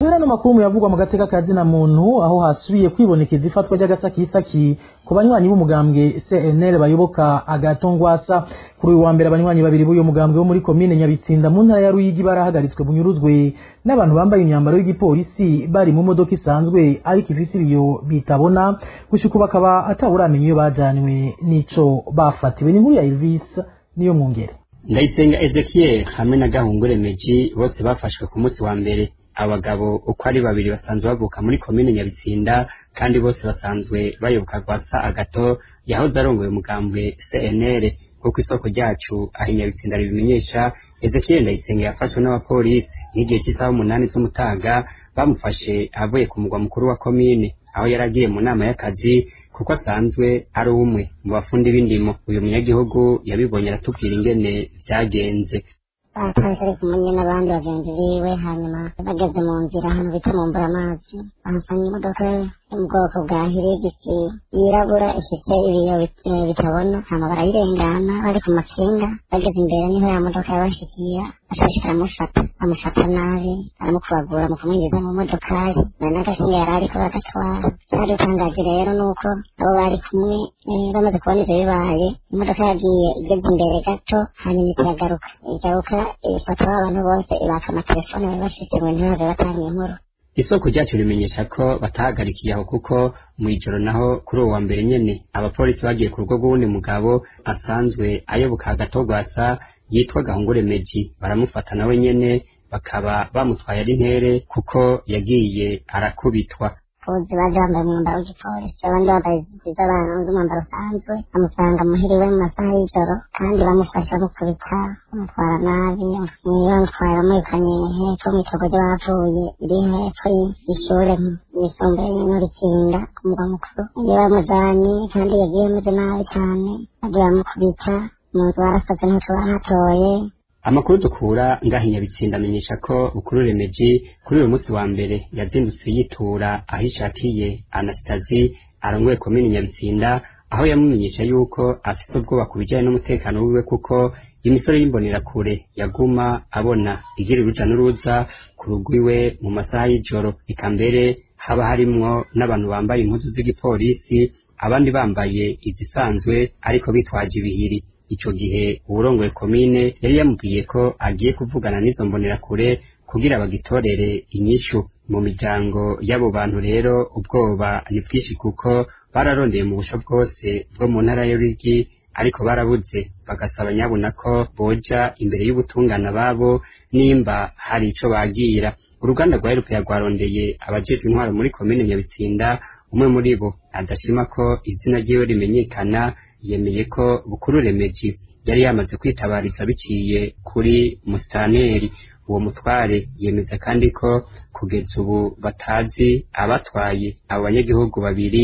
dusubira no makuru mu yavugwa mu gateka ka zina muntu aho hasubiye kwibonekeza ifatwa ry'agasakisaki ku banywanyi b'umugambwe CNL bayoboka agatongwasa kuri uyu wa mbere abanywanyi babiri b'uyu mugambwe wo muri komine Nyabitsinda mu ntara ya Ruyigi barahagaritswe bunyuruzwe n'abantu bambaye imyambaro y'igipolisi bari mu modoka isanzwe ariko ifise ibiyo bitabona gushika ubu bakaba atawuramenya iyo bajanywe n'ico bafatiwe ni nkuru ya Elvis niyo mwungere ndayisenga ezekiel hamwe na gahungure meji bose bafashwe ku munsi wa mbere abagabo uko ari babiri basanzwe bavuka muri komine nyabitsinda kandi bose basanzwe bayoboka gwasa agato yahoze arongoye umugambwe cnr kuko isoko ryacu aho inyabitsinda ribimenyesha ezekiel ndayisenga yafashwe n'abapolisi nk'igihe cy'isaha umunani z'umutaga bamufashe avuye ku mugwa mukuru wa komine aho yari agiye mu nama y'akazi kuko asanzwe ari umwe mu bafundi b'indimo uyu munyagihugu yabibonye aratubwira ingene vyagenze batashe ari kumwe n'abandi bagenzi biwe hanyuma bageze mu nzira ahantu bita mu mburamazi bahasanga imodoka yo mu bwoko bwa hirigisi yirabura ifite ibiyo bitabona hama barayirengana bari ku makinga bageze imbere niho ya modoka yabashikira ashashika aramufata amufata nabi aramukubagura mu kumwinjiza mu modokari na n'agakinga yari ariko bagatwara cari utangaje rero nuko abo bari kumwe bamaze kubona ivyo bibaye imodoka yagiye igeze imbere gato hanyuma ikiragaruka igaruka ifata abantu bose ibaka amatelefone bari bafise ngo ntibaze batanga inkuru isoko ryacu rimenyesha ko batahagarikiye aho kuko mu ijoro naho kuri uwo wa mbere nyene abapolisi bagiye ku rugo rw'uwundi mugabo asanzwe ayoboka agatogwasa yitwa gahungure meji baramufata nawe nyene bakaba bamutwaye ari ntere kuko yagiye arakubitwa abapolisi baje bambaye umwambaro w'igipolisi abandi bambaye z'abantu z'umwambaro usanzwe bamusanga muhiriwe mu masaha y'ijoro kandi bamufasha bamukubita bamutwara nabi bamutwara bamwirukanye hepfo mw'itogo ry'abapfuye iri hepfo y'ishure yisumbuye n'uritsinda ku mugwa mukuru iyo bamujanye kandi yagiye ameze nabi cane bagiye bamukubita mu nzu barasaze ntaco bahatoye amakuru dukura ngaho inyabitsinda amenyesha ko bukuru remeji kuri uyu munsi wa mbere yazindutse yitura aho ishakiye anasitazi arongoye komini nyabitsinda aho yamumenyesha yuko afise ubwoba ku bijyanye n'umutekano wiwe kuko imisore y'imbonerakure yaguma abona igira uruja n'uruza ku rugo iwe mu masaha y'ijoro eka mbere haba harimwo n'abantu bambaye impuzu z'igipolisi abandi bambaye izisanzwe ariko bitwaje ibihiri ico gihe uwurongoye komine yari yamubwiye ko agiye kuvugana n'izo mbonerakure kugira bagitorere inyishu mu miryango y'abo bantu rero ubwoba ni bwinshi kuko bararondeye mu busho bwose bwo mu ntara y'urigi ariko barabuze bagasaba nyabona ko boja imbere y'ubutungane babo nimba hari ico bagira uruganda rwa erupeya rwarondeye abajejwe intwaro muri komine nyabitsinda umwe muri bo adashima ko izina ryiwe rimenyekana yemeye ko bukuru remeji yari yamaze kwitabariza biciye kuri musitaneri uwo mutware yemeza kandi ko kugeza ubu batazi abatwaye abo banyagihugu babiri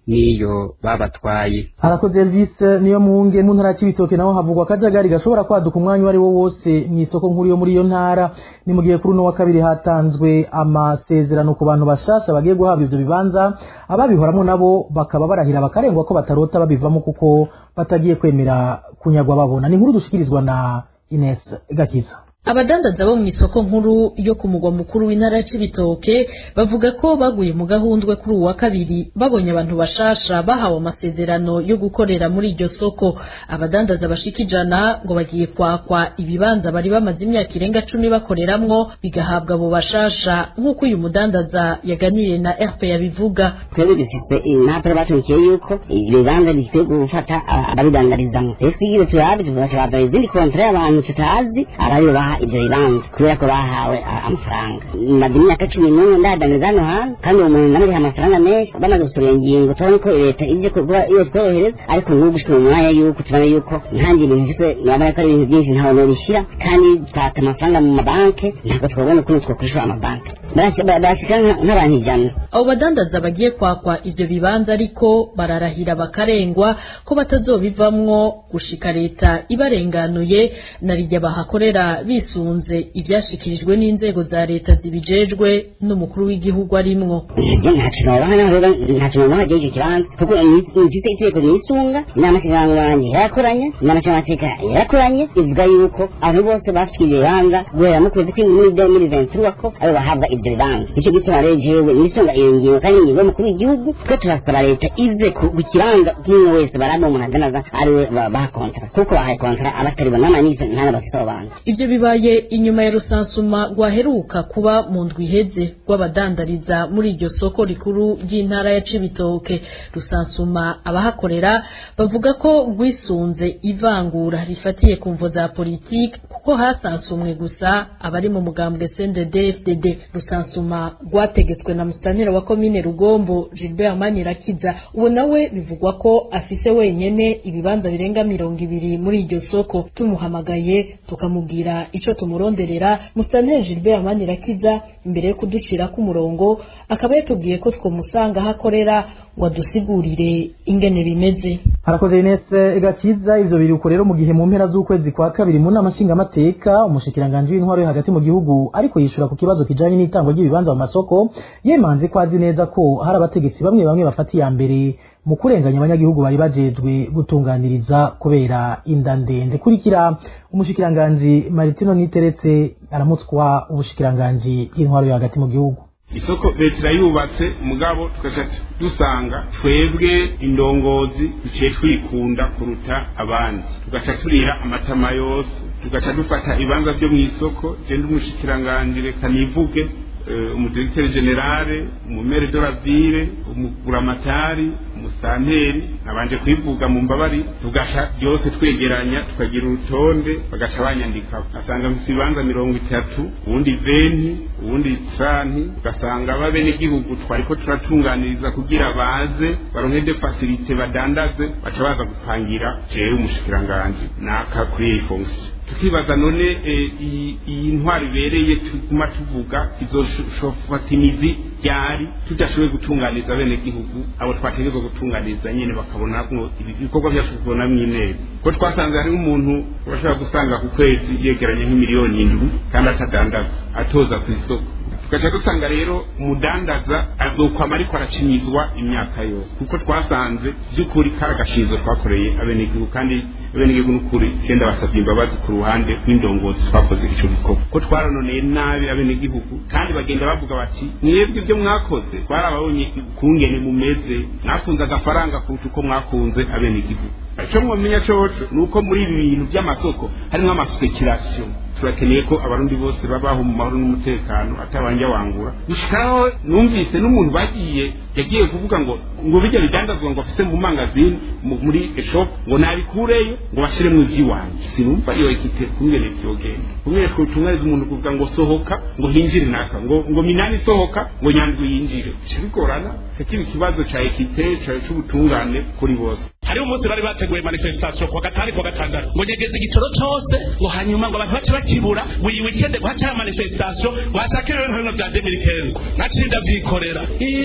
niyo babatwaye harakoze Elvis niyo muunge mu ntara y'ibitoke naho havugwa akajagari gashobora kwaduka umwanya uwo ari wo wose mu isoko nkuru yo muri iyo ntara ni mu gihe kuri uno wa kabiri hatanzwe amasezerano ku bantu bashasha bagiye guhabwa ivyo bibanza ababihoramwo nabo bakaba barahira bakarengwa ko batarota babivamo kuko batagiye kwemera kunyagwa babona ni inkuru dushikirizwa na Ines Gakiza abadandaza bo mu isoko nkuru yo ku mugwa mukuru w'intara y'ibitoke bavuga ko baguye mu gahundwe kuri uwa kabiri babonye abantu bashasha bahawe amasezerano yo gukorera muri iryo soko abadandaza bashika ijana ngo bagiye kwakwa ibibanza bari bamaze imyaka irenga cumi bakoreramwo bigahabwa abo bashasha nk'uko uyu mudandaza yaganiriye na rp yabivuga twebwe dufise impapuro baturikiye yuko ibibanza bikwiye gufata ababidandarizamwo rero twigire turabe tubashobora izindi kontra y'abantu tutazi abaribo baha ivyo bibanza kubera ko bahawe amafaranga maze imyaka cumi n'umwe ndahadaniza hano hantu kandi uwo muntu namuriha amafaranga menshi bamaze gusura ingingo tubona ko leta ije kuba iyo tworohereza ariko nk'ubu gushika mu mwanya yuko tubona yuko ntange ibintu vyose nabona ko ari ibintu vyinshi ntawe nobishira kandi twata amafaranga mu mabanke ntabwo twabona ukuntu twokwishura amabanke barashika nk'abantu ijana abo badandaza bagiye kwakwa ivyo bibanza ariko bararahira bakarengwa ko batazobivamwo gushika leta ibarenganuye na rijya bahakorera bisunze ivyashikirijwe n'inzego za leta zibijejwe n'umukuru w'igihugu arimwo ntacyo nobaha jeje kibanza kuko mfise itegeko nisunga n'amashyirahamwe yanjye yarakoranye n'amashyiramateka yarakoranye ivuga yuko abantu bose bafite ibibanza guhera mu kwezi kw'indwi muri 2023 ko abo bahabwa ivyo ivyo bibanza nico gituma rero jewe nisonga iyo ngingo kandi ingingo y'umukuru w'igihugu twe turasaba leta ive ku ku kibanza umwe wese baraba umuntu adanaza ariwe ba- baha kontara kuko bahaye kontara abataribona n'amanife ntana bafite abo bantu Ivyo bibaye inyuma ya rusansuma rwaheruka kuba mu ndwi iheze rw'abadandariza muri iryo soko rikuru ry'intara ya Cibitoke rusansuma abahakorera bavuga ko rwisunze ivangura rifatiye ku mvo za politiki kuko hasansumwe gusa abari mu mugambwe CNDD-FDD rusansuma rwategetswe na mustanira wa komine Rugombo Gilbert Manirakiza uwo nawe bivugwa ko afise wenyene ibibanza birenga mirongo ibiri muri iryo soko tumuhamagaye tukamubwira ico tumuronderera mustanire Gilbert Manirakiza imbere yo kuducira ku murongo akaba yatubwiye ko twomusanga aho akorera ngo adusigurire ingene bimeze harakoze Ines Gakiza ivyo biruko rero mu gihe mu mpera z'ukwezi kwa kabiri mu nama nshingamateka umushikiranganje w'intwaro yo hagati mu gihugu ariko yishura ku kibazo kijanye n'itangwa ry'ibibanza mu masoko yemanze ko azi neza ko hari abategetsi bamwe bamwe bafata iya mbere mu kurenganya abanyagihugu bari bajejwe gutunganiriza kubera inda ndende kurikira umushikiranganje Maritino Niteretse aramutswa ubushikiranganji bw'intwaro yo hagati mu gihugu isoko leta irayubatse mugabo tugaca dusanga twebwe indongozi duciye twikunda kuruta abandi tugaca turira amatama yose tugaca dufata ibibanza byo mu isoko genda umushikiranganji reka nivuge eh, umudirekiteri generale umumere de la ville umuguramatari umusanteri nabanje kwivuga mu mbabari tugaca byose twegeranya tukagira urutonde bagaca banyandika asanga mfite ibibanza mirongo itatu uwundi venti uwundi tranti ugasanga babenegihugu twariko turatunganiriza kugira baze baronke de facilite badandaze baca baza gupangira jewe umushikiranganji naka kuri iyi fonction tukibaza none eh, iyi iyi ntwari ibereye tuguma tuvuga izoshofata imizi ryari tudashoboye gutunganiza bene gihugu abo twategerezwa gutunganiza nyene bakabona ngo ibikorwa byacu kubonamwo ineza ko twasanze hariho umuntu bashobora gusanga ku kwezi yegeranye nk'imiliyoni indwi kandi atadandaza atoza ku isoko tugaca dusanga rero umudandaza azokwama ariko aracinyizwa imyaka yose kuko twasanze by'ukuri kari agashizo twakoreye abenegihugu kandi abenegihugu n'ukuri genda basabye imbabazi ku ruhande rw'indongozi twakoze ico gikorwa ko twaranoneye nabi abenegihugu kandi bagenda bavuga bati mwebwe ibyo mwakoze twarababonye ukungene mumeze mwakunze agafaranga kuruta uko mwakunze abenegihugu icyo mwamenya coco ni uko muri ibi bintu by'amasoko harimo amaspekirasiyo turakeneye ko abarundi bose babaho mu mahoro n'umutekano atabanje wangura gushikaho numvise n'umuntu bagiye yagiye kuvuga ngo ngo bijya bidandazwa ngo afise mu mangazini mu- muri shop ngo nabikureyo ngo bashiremo ivy'iwanje sinumva iyo ekite kungene vyogenda kungene twotungariza umuntu kuvuga ngo sohoka ngo hinjire naka ngo ngo minani sohoka ngo nyandwi yinjire bica bigorana kiba ikibazo ca ekite ca c'ubutungane kuri bose hariho umunsi bari bateguye manifestation kuwa gatanu kuwa gatandatu ngo nyegeze igitoro cose ngo hanyuma ngo abantu bace bakibura ngo iyi weekend ngo hace manifestation ngo hashake ibintu bimwe vya 2015 naciye ndavyikorera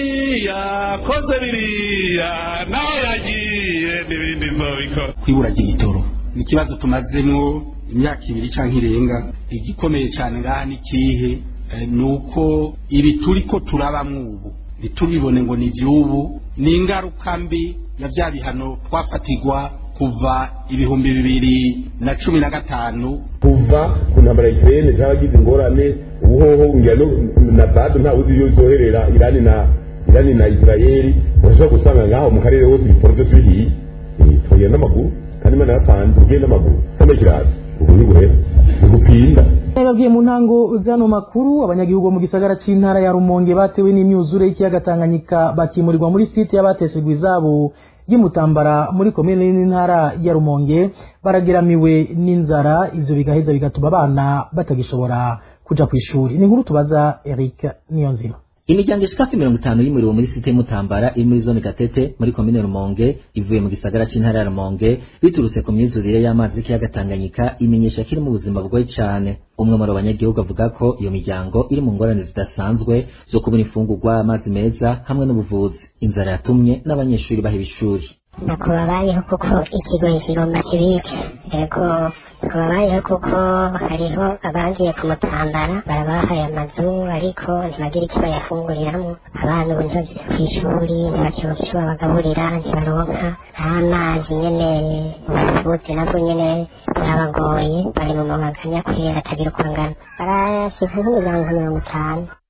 iya koze biriya nawe yagiye n'ibindi nzobikora kwibura ry'igitoro ni ikibazo tumazemwo imyaka ibiri canke irenga igikomeye cane ngaha ni kihe Eh, ni uko ibi turiko turabamwo ubu ntitubibone ngo ni ivy'ubu ni ingaruka mbi ya vya bihano twafatigwa kuva ibihumbi bibiri na cumi na gatanu kuva ku ntambara ya Ukraine cyaragize ingorane ubuhoho ngira no na bado nta uzi iyo zoherera Irani na Irani na Israeli urashobora gusanga ngaho mu karere hose ibikorwa birihiye tugenda n'amaguru kandi imana yatanze ugenda n'amaguru kandi kiraza ubu ni guhera ni gupinda babwiye mu ntango zano makuru abanyagihugu bo mu gisagara c'intara ya Rumonge batewe n'imyuzure y'ikiyaga Tanganyika bakimurirwa muri site y'abateshejwe izabo y'imutambara muri komine n'intara ya Rumonge barageramiwe n'inzara ivyo bigaheza bigatuma abana batagishobora kuja kw'ishuri ni inkuru tubaza Eric Niyonzima imiryango ishika hafi mirongo itanu y'umuriro muri site mutambara iri muri zone gatete muri komine rumonge ivuye mu gisagara c'intara ya rumonge biturutse ku myuzurire y'amazi y'ikiyaga tanganyika imenyesha ko iri mu buzima bugoye cane umwe muri abo banyagihugu avuga ko iyo miryango iri mu ngorane zidasanzwe zo kubona imfungurwa amazi meza hamwe n'ubuvuzi inzara yatumye n'abanyeshuri baheba ishuri nuko babayeho kuko ikigo kigomba kibica yego nuko babayeho kuko hariho abangiye kumutambara barabahaye amazu ariko ntibagire icyo bayafunguriramwo abana ubu ntibageze ku ishuri ntibakironka icyo babagaburira ntibaronka n'amazi nyene ubuvuzi nabwo nyene burabagoye bari mu mabaganya kubera atagira uko angana barashika nk'imiryango mirongo itanu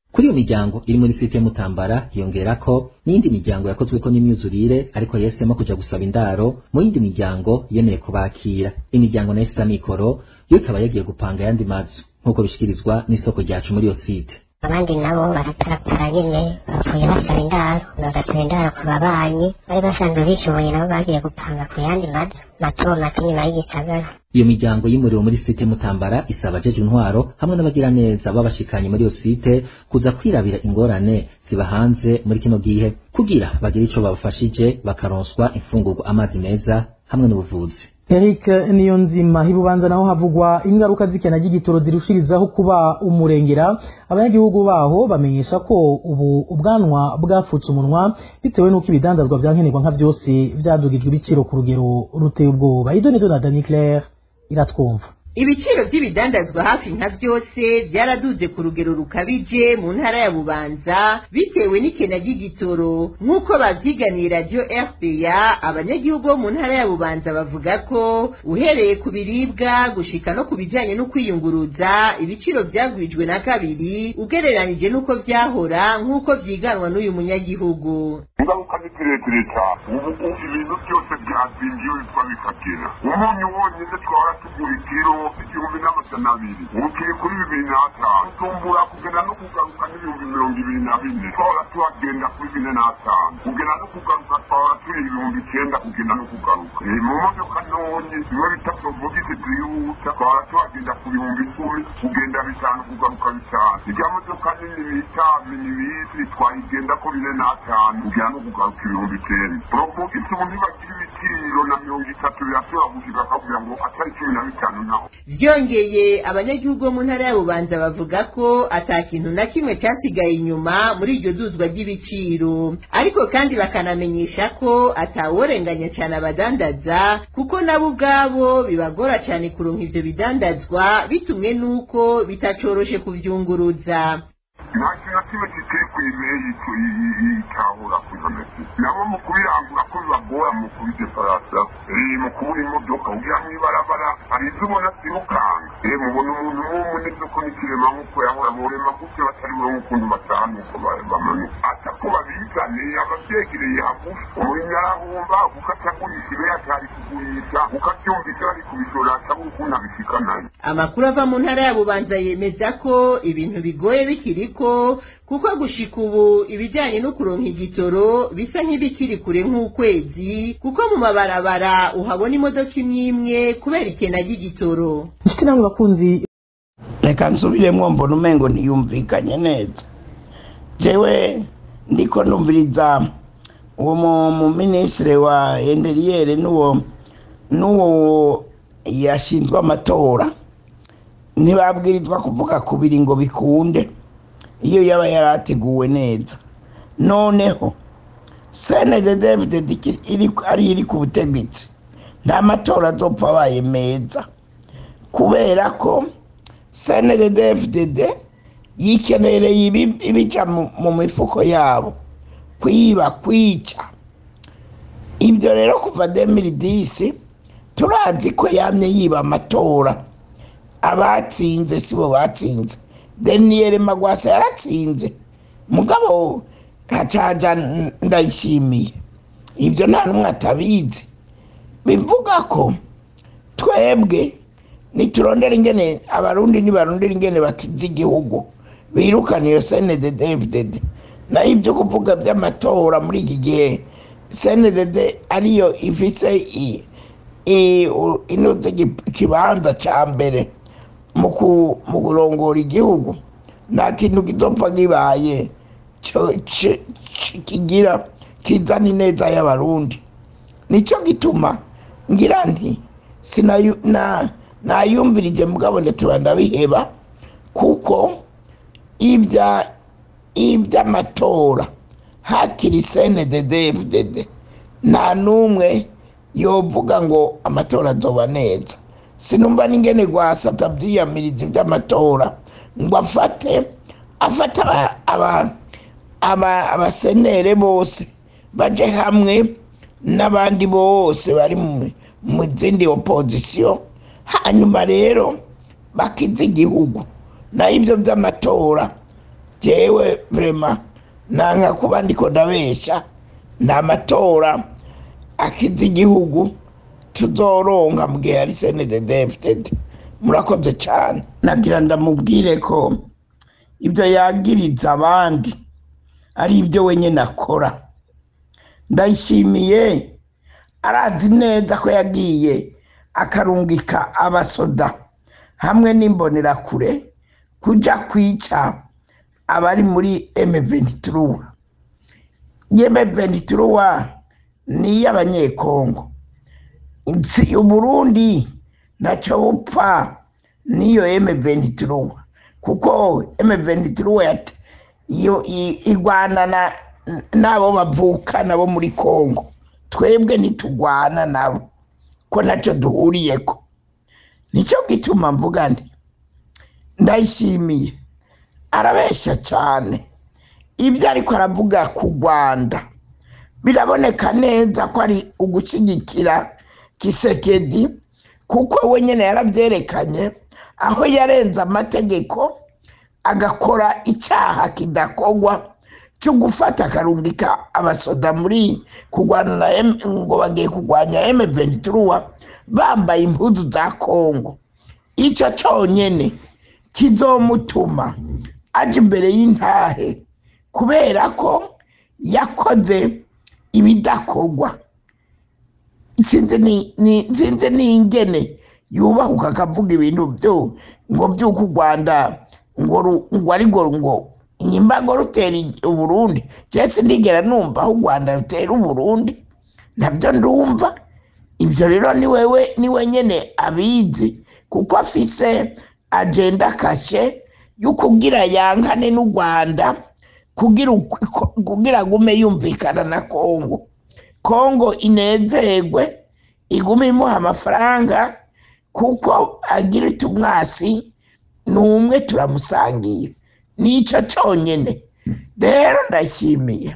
kuri iyo miryango iri muri site mutambara yongera ko n'iyindi miryango yakozweko n'imyuzurire ariko yahisemo kuja gusaba indaro mu yindi miryango yemeye kubakira imiryango nayo ifise amikoro yo ikaba yagiye gupanga ayandi mazu nk'uko bishikirizwa n'isoko ryacu muri iyo site abandi nabo baratarapara nyine bapfuye basaba indaro bagasaba indaro ku babanyi bari basanzwe bishoboye nabo bagiye gupanga ku yandi mazu mato mato inyuma y'igisagara iyo miryango y'umuriro muri site mutambara isaba abajeje intwaro hamwe n'abagiraneza babashikanye muri iyo site kuza kwirabira ingorane ziba hanze muri kino gihe kugira bagire ico babafashije bakaronswa imfungurwa amazi meza hamwe n'ubuvuzi Eric Niyonzima hibubanza naho havugwa ingaruka z'ikena ry'igitoro zirushirizaho kuba umurengera abanyagihugu baho bamenyesha ko ubu ubwanwa bwafutse umunwa bitewe n'uko ibidandazwa vyankenerwa nka vyose vyadugijwe ibiciro ku rugero ruteye ubwoba idonido na Dani Claire iratwumva ibiciro by'ibidandazwa hafi nka byose byaraduze ku rugero rukabije mu ntara ya bubanza bitewe n'ikena ry'igitoro nk'uko babyiganiye radiyo rpa abanyagihugu bo mu ntara ya bubanza bavuga ko uhereye ku biribwa gushika no ku bijyanye no kwiyunguruza ibiciro byagwijwe na kabiri ugereranije n'uko byahora nk'uko byiganwa n'uyu munyagihugu ingaruka ni kirekire cyane ubu ibintu byose byazingiwe bitwa bifatira umunyu wonyine twahora tugura ikiro igihumbi n'amajana abiri ubu kiri kuri bibiri n'atanu tumbura kugenda no kugaruka n'ibihumbi mirongo ibiri na bine twahora tuhagenda kuri bine n'atanu kugenda no kugaruka twahora turi ibihumbi icyenda kugenda no kugaruka mu modoka ntonyi bimwe bita porobogisi twihuta twahora tuhagenda ku bihumbi icumi kugenda bitanu kugaruka bitanu ijya modoka nini bita minibisi twayigenda ko bine n'atanu kugera no kugaruka ibihumbi icyenda porobogisi ubu ntibagira ibiciro na mirongo itatu birashobora gushika akavuga ngo atari cumi na bitanu naho byongeye abanyagihugu bo mu ntara ya bubanza bavuga ko ata kintu na kimwe cyasigaye inyuma muri iryo duzwa ry'ibiciro ariko kandi bakanamenyesha ko ataworenganya cyane abadandaza kuko nabo ubwabo bibagora cyane kuronka ivyo bidandazwa bitumwe n'uko bitacoroshe kuvyunguruza nta kintu na kimwe kikiri ku imeyi yitahura ku inomesi nabo mu kubirangura ko bibagora mu kubideparasa mu kubura imodoka ugira mu ibarabara hari izo ubona zirukanga mubona umuntu w'umu n'isoko n'ikirema nk'uko yahora borema gutyo batari buronke ukuntu bataha nuko bamanuka atako babizane abavyegereye hagufi umurimyi arahomba kuko atagurisha ibe atari kugurisha kuko avyumvise bari kubishora atabura ukuntu abishikanayo amakuru ava mu ntara ya bubanza yemeza ko ibintu bigoye bikiriko kuko gushika ubu ibijyanye no kuronka igitoro bisa nk'ibikiri kure nk'ukwezi kuko mu mabarabara uhabona imodoka imwe imwe kubera ikena ry'igitoro inshuti namwe bakunzi reka nsubiremo mbona umengo ntiyumvikanye neza jewe ndiko numviriza uwo mu minisitiri wa enderiyeri n'uwo n'uwo yashinzwe amatora ntibabwirizwa kuvuga ku biri ngo bikunde iyo yaba yarateguwe neza noneho senede david ari iri ku butegetsi nta matora azopfa abaye meza kubera ko senede david yikenereye ibica mu mifuko yabo kwiba kwica ibyo rero kuva demiridisi turazi ko yamye yiba amatora abatsinze sibo batsinze deniyeli magwasa yaratsinze mugabo gacaja ndayishimiye ibyo nta n'umwe atabizi bivuga ko twebwe niturondera ingene abarundi nibarondera ingene bakiza igihugu birukana iyo senede david naho ibyo kuvuga by'amatora muri iki gihe senede ariyo ifise inoze ikibanza cya mbere mu kurongora igihugu nta kintu kizopfa kibaye kigira kizana ineza y'abarundi nicyo gituma ngira nti nayumvirije mugabo tuba ndabiheba kuko iby'amatora hakiri senede david nta n'umwe yovuga ngo amatora azoba neza sinumva n'ingene rwasata byiyamiriza iby'amatora ngo afate afate abasenere bose baje hamwe n'abandi bose bari mu zindi opozisiyo hanyuma rero bakiza igihugu naho ibyo by'amatora jewe vrema nanka kuba ndiko ndabesha nta matora akiza igihugu tuzoronka mu gihe ari senededefted murakoze cyane nagira ndamubwire ko ibyo yagiriza abandi ari ibyo wenyine akora ndayishimiye arazi neza ko yagiye akarungika abasoda hamwe n'imbonerakure kujya kwica abari muri M23 M23 ni iy'abanyekongo si uburundi ntacyo bupfa n'iyo M23 kuko M23 yat- iyo i- igwana na n'abo bavuka nabo muri Kongo twebwe ntitugwana nabo ko ntacyo duhuriyeko nicyo gituma mvuga nti ndayishimiye arabeshya cyane ibyo ariko aravuga ku rwanda biraboneka neza ko ari ugushyigikira kisekedi kuko we nyine yarabyerekanye aho yarenze amategeko agakora icyaha kidakorwa cyo gufata akarungika abasoda muri kurwana na M- ngo bagiye kurwanya M23 bambaye impuzu za Kongo icyo cyonyine kizomutuma aje imbere y'intahe kubera ko yakoze ibidakorwa sinzi ni- ni- sinzi n'ingene yubahuka akavuga ibintu byo ngo by'uko u rwanda ngo ru- ngo ari ngo ngo imbago rutera igi- uburundi jesi ndigera numva aho u rwanda rutera uburundi nabyo ndumva ibyo rero ni wewe ni we nyine abizi kuko afise agenda kashe yo kugira yankane n'u rwanda kugira uku- ko- kugira agume yumvikana na kongo kongo inezerwe igume imuha amafaranga kuko agira iti umwasi ni umwe turamusangiye nicyo cyonyine rero ndashimiye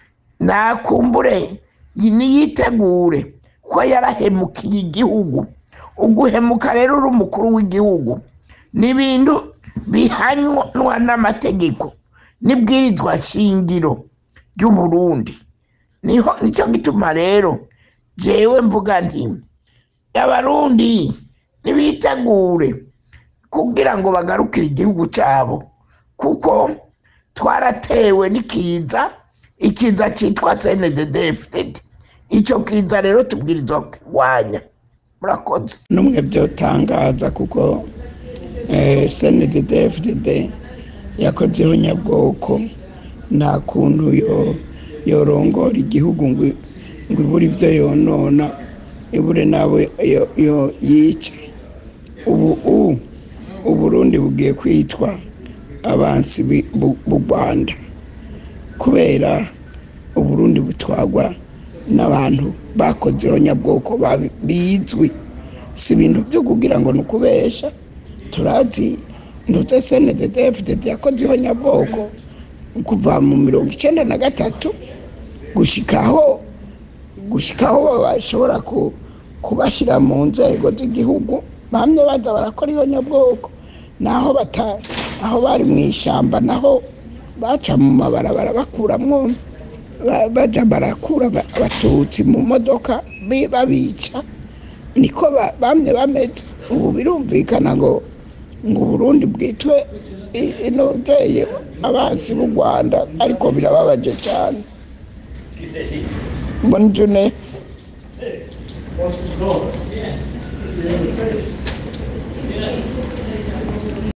nakumbure niyitegure ko yarahemukiye igihugu uguhemuka rero uri umukuru w'igihugu ni ibintu bihanywa n'amategeko n'ibwirizwa shingiro ry'uburundi niho nicyo gituma rero jewe mvuga nti abarundi nibitegure kugira ngo bagarukire igihugu cyabo kuko twaratewe n'ikiza ikiza cyitwa cndddfd icyo kiza rero tubwirizwa kurwanya murakoze n'umwe byotangaza kuko cndddfd yakozeho nyabwoko nta kuntu yo yorongora igihugu ngo ngo ibure ibyo yonona ibure n'abo yo- yo- yica ubu u uburundi bugiye kwitwa abansi bi- bu b'u rwanda kubera uburundi butwagwa n'abantu bakozeho nyabwoko babi- bizwi si ibintu byo kugira ngo ni ukubesha turazi ndetse cndddfdd yakozeho nyabwoko kuva mu mirongo icyenda na gatatu gushikaho gushikaho bashobora ku- kubashyira mu nzego z'igihugu bamwe baza barakora iyo nyabwoko naho bata aho bari mu ishyamba naho baca mu mabarabara bakuramwo ba- baja barakura aba- abatutsi mu modoka bi- babica niko ba- bamwe bameze ubu birumvikana ngo ngo uburundi bwitwe i- inoteye abansi b'u rwanda ariko birababaje cyane mbona june